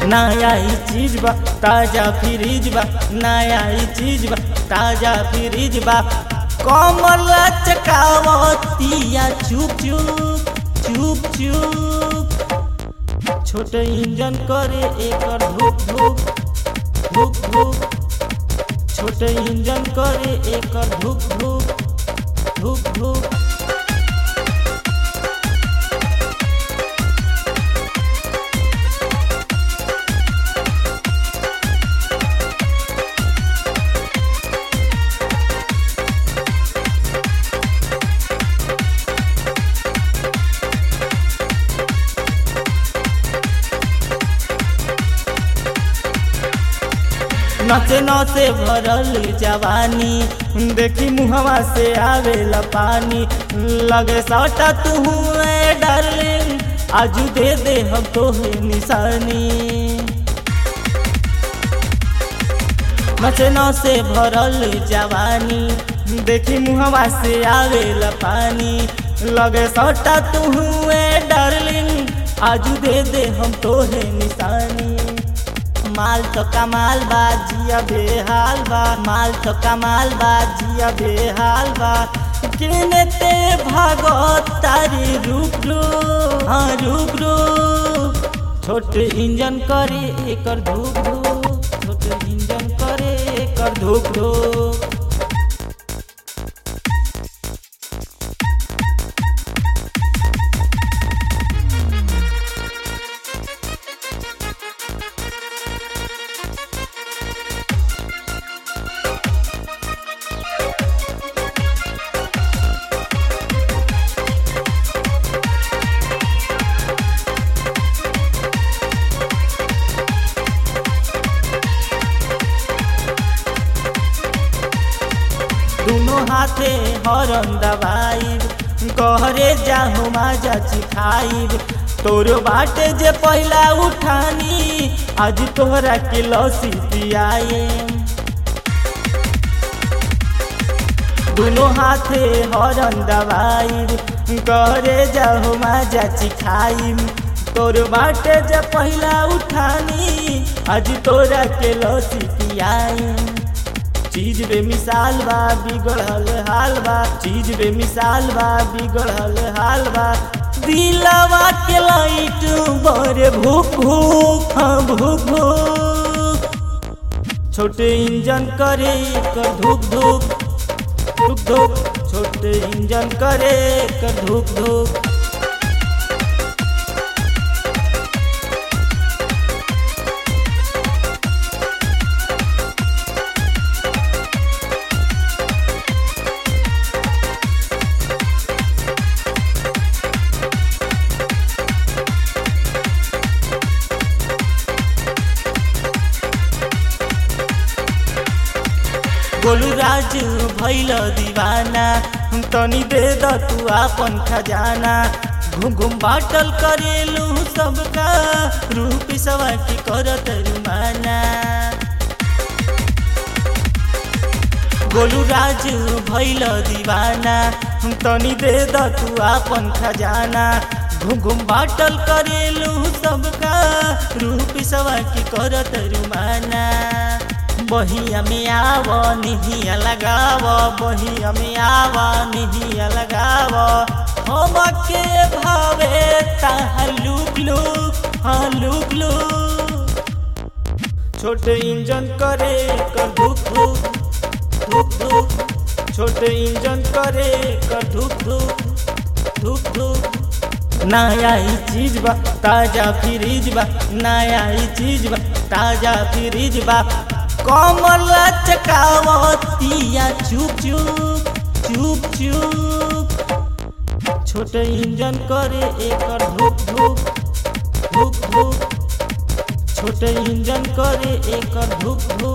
नया ही चीज बा ताजा फ्रिज बा नया ही चीज बा ताजा फ्रिज बा कमल चकावतिया चुप चुप चुप चुप छोटे इंजन करे एकर धूप धूप धूप धूप छोटे इंजन करे एकर धूप धूप धूप धूप नचे नचे भरल जवानी देखी मुहवा से आवेला पानी लगे सटा तू डार्लिंग आजू दे दे हम तो निशानी नचे नचे भरल जवानी देखी मुहवा से आवेला पानी लगे सटा तू डार्लिंग आजू दे दे हम तो निशानी माल तो कमाल बा जिया बेहाल बा माल तो कमाल बा जिया बेहाल बा किने ते भागो तारी रुक रो हाँ रुक रो छोटे इंजन करे एकर धूप धूप छोटे इंजन करे एकर धूप धूप दोनों हाथे हरन दबाइब कहरे जाहु माजा चिखाइब तोर बाटे जे पहला उठानी आज तोहरा के लसी पियाए दोनों हाथे हरन दबाइब कहरे जाहु माजा चिखाइब तोर बाटे जे पहला उठानी आज तोरा के लसी पियाए चीज बे मिसाल बा बिगड़ल हाल बा चीज बे मिसाल बा बिगड़ल हाल बा दिलवा के लाइट बड़े भूख भूख हाँ भूख भूख छोटे इंजन करे कर धूप धूप धूप धूप छोटे इंजन करे कर धूप धूप गोलू राज भैल दीवाना तनी दे द तू आपन खजाना घूम घूम बाटल करेलू सबका रूप सवा की करत रुमाना गोलू राज भैल दीवाना तनी दे द तू आपन खजाना घूम घूम बाटल करेलू सबका रूप सवा की करत रुमाना बहिया में आव निहिया लगाव बहिया में आव निहिया लगाव हम के भावे ताहा लुक लुक हाँ लुक लुक छोटे इंजन करे कर धुक धुक धुक धुक छोटे इंजन करे कर धुक धुक धुक धुक नया ही चीज बा ताजा फ्रिज बा नया ही चीज बा ताजा फ्रिज बा कमल चकावतिया चुप चुप चुप चुप छोटे इंजन करे एकर धूप धूप धूप धूप छोटे इंजन करे एकर धूप धूप